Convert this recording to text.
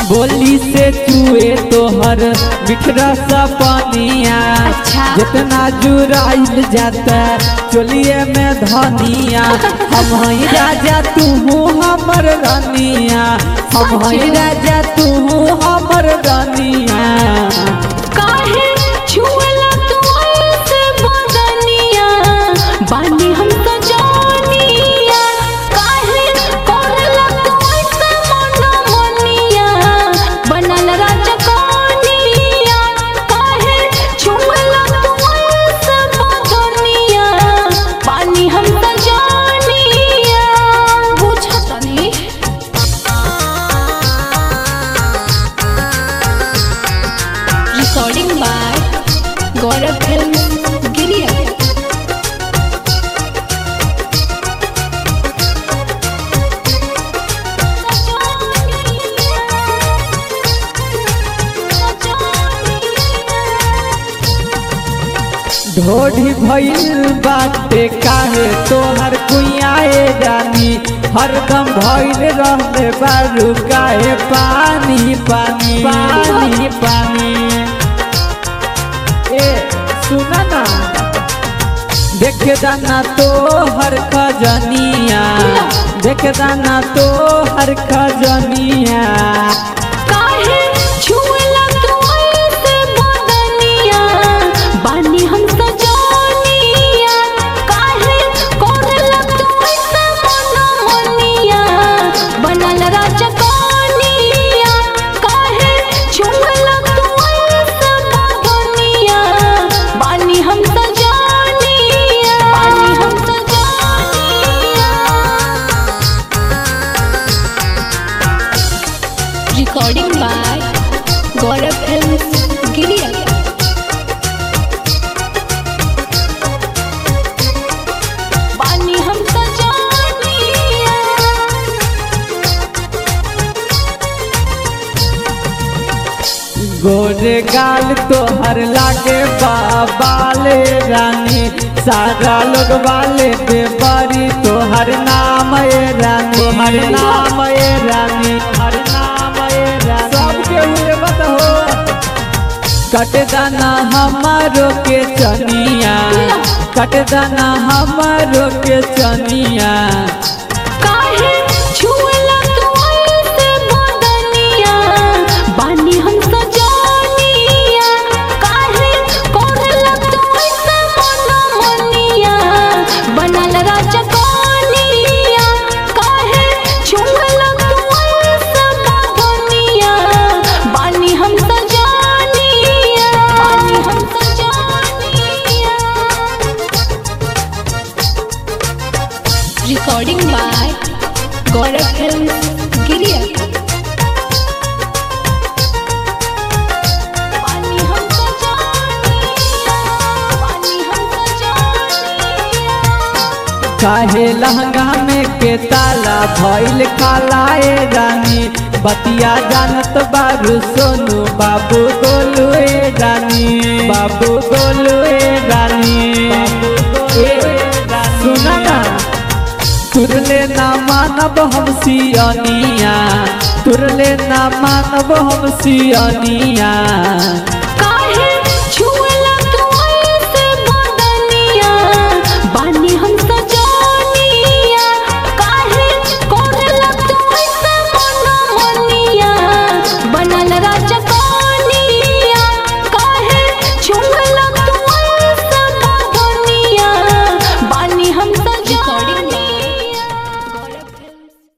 बोली से चुए तोहर बिखरा सा पानिया अच्छा। जितना जुराइल जाता चोलिए में धनिया हम हई राजा तू हमर रानिया हम हई राजा तू हमर रानिया काहे छुअला तू ऐसे बदनिया बानी हम तो जानिया काहे करला तू ऐसे मनमनिया बनल राजा कनिया काहे छुअला तू ऐसे बदनिया बानी हम तो जानिया बुझतनी recording by Gaurav Film Giria. ढोढ़ी भइल बाटे काहे तोहर कुइयाए रानी हरदम भइल रहले बारू काहे पानी पानी पानी पानी ए सुना ना देख दाना तो हर खजनिया देख दाना तो हर खजनिया काहे छुअला तू ऐसे बदनिया बानी हम सजनिया काहे करला तू ऐसे मनमनिया बनल राजा कनिया काहे छुअला तू ऐसे बदनिया बानी हम सजनिया बानी हम सजनिया recording by Gaurav Films Giria. पानी हम सजानिया गोरे गाल तोहर लागे बाबाले रानी सारा लोग वाले पे बड़ी तोहर नाम ए रानी हर नाम ए रानी हर नाम ए रानी सबके हुए मत हो कट दाना हमारो के चनिया कट दाना हमारो के चनिया काहे छुअला तू ऐसे बदनिया बानी हम सजानिया काहे करला तू ऐसे मनमनिया बनल राजा कनिया काहे छुअला तू ऐसे बदनिया बानी हम सजानिया बानी हम सजानिया recording by Gaurav Films Giria. पानी हम सजानिया, पानी हम सजानिया। काहे लहंगा में के ताला भइल कालाए रानी बतिया जानत बारू सोनू बाबू गोलू ए रानी बाबू गोलू ए रानी ए, सुना ना तुरले ना मानब हम सियनिया तुरले ना मानब हम सियनिया